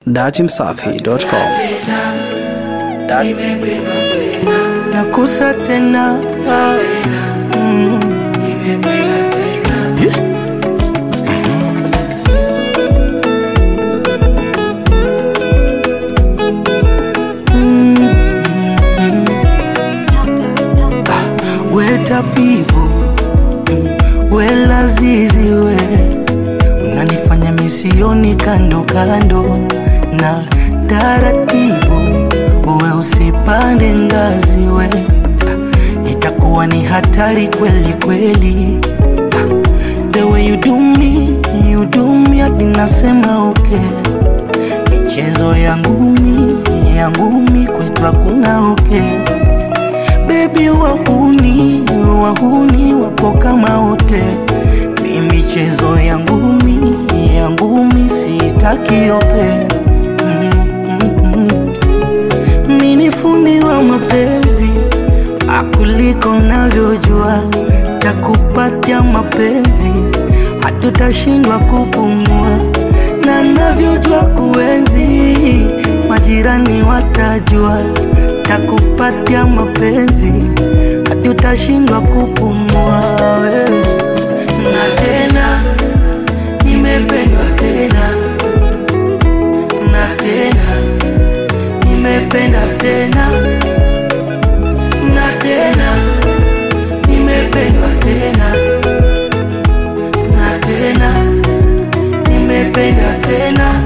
Datimsafi.com. nakusa tena mm. Yeah. we tabibu mm, we lazizi we unanifanya misioni kando kando na taratibu we usipande ngazi we Ah, itakuwa ni hatari kweli kweli Ah, the way you do me you do me hadi nasema okay michezo ya ngumi ya ngumi kwetu hakuna okay bebi wahuni wahuni wapo kama wote mi michezo ya ngumi ya ngumi sitaki oke mm, mm, mm. mi ni fundi wa mapenzi akuliko navyojua takupatia mapenzi hatutashindwa kupumua na navyojua kuenzi majirani watajua takupatia mapenzi hatutashindwa kupumua wewe na tena nimependwa tena na tena nimependa tena na tena nimependwa tena na tena nimependa tena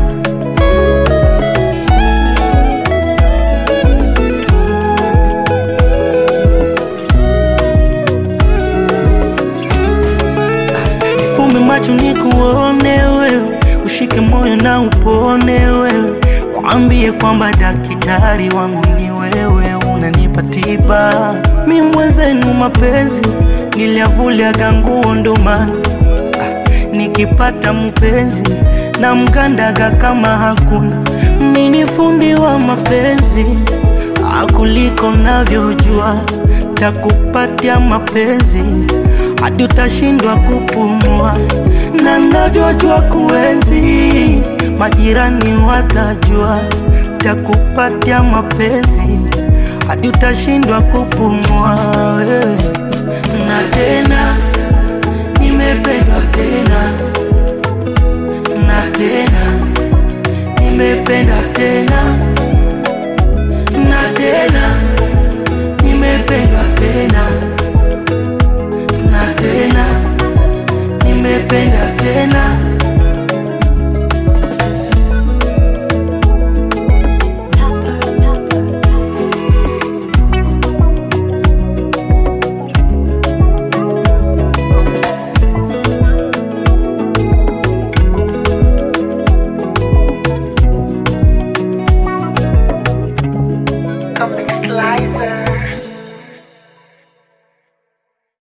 Nifumbe macho nikuone wewe, ushike moyo na upone wewe, waambie kwamba daktari wangu ni wewe, unanipa tiba. Mi mwenzenu mapenzi niliavuliaga nguo ndo maana ah, nikipata mpenzi na mkandaga kama hakuna. Mi ni fundi wa mapenzi ah, kuliko navyojua, takupatia mapenzi hadi utashindwa kupumua, na navyojua kuenzi, majirani watajua, takupatia mapenzi hadi utashindwa kupumua wewe, na tena nimependa